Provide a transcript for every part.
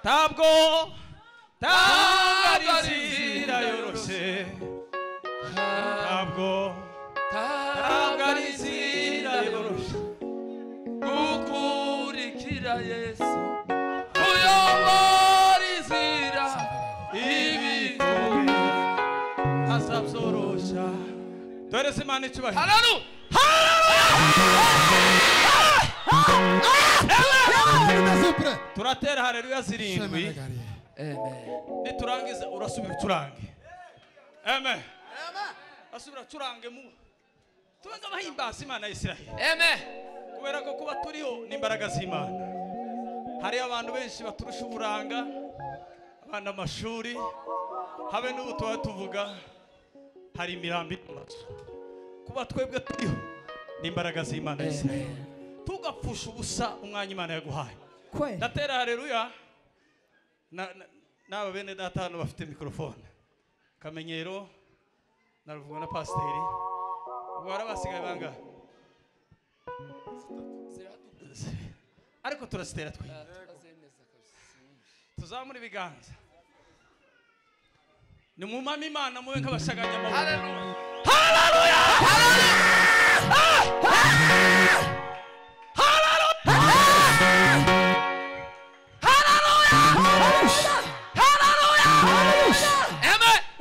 탐고 탐가리시라 요로시 탐고 탐가리시라 요로시 구쿠리키라 예수 고영어리시라 이비 하삽소로샤 도레스 많이 추가 하나누 sempre. turatera haleluya Shema zirindwi nagari. 에멘 niturangiza urasubira ucurange amen asubira acurange mu tubenze abahimbaza imana ya isiraheli 에멘 kubera ko kuba turiho ni imbaraga z'imana hariyo abantu benshi baturusha uburanga abana amashuri habe n'ubu tuba tuvuga hari imirambi n'amazu kuba twebwe turiho ni imbaraga z'imana ya isiraheli tugapfusha ubusa umwanya imana yaguhaye kwe ndatera hareruya Na- na- n'aba bene data hano bafite mikorofone kamenyero na ruvuga na pasiteri ubwo hari abasigaye bangahe ariko turasitera twe tuzamura ibiganza nimumame imana mube nk'abashaganyamaboko 하렐루야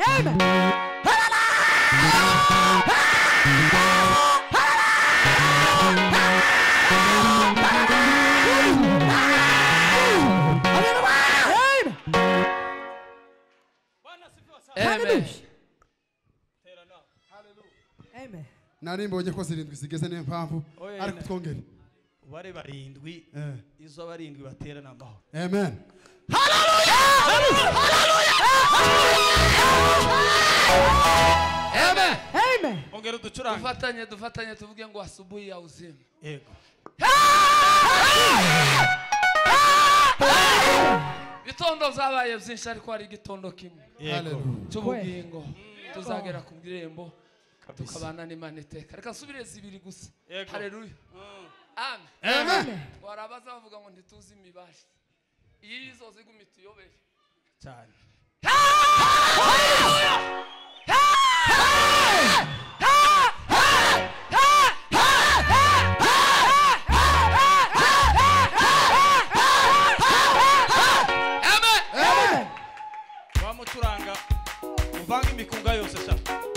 에멘 bwana sifiwe sana 에멘 tera nawe Nari mbonye ko zirindwi zigeze niyo mpamvu Oya, ariko na- twongere. ubare barindwi Eh. izo barindwi batera ni amahoro Amen. 에멘 ongera uducurange dufatanye dufatanye tuvuge ngo asubuhi ya uzima yego ibitondo byabaye byinshi ariko hari igitondo kimwe yego Hallelujah. cy'ubugingo tuzagera ku bw'irembo kabisa tukabana n'imana iteka reka subireza ibiri gusa Yego. hareruya amen Amen. warabaza bavuga ngo ntituzi imibare iyo izozi iguma ituyobere cyane amen wamucuranga uvange imikunga yose sha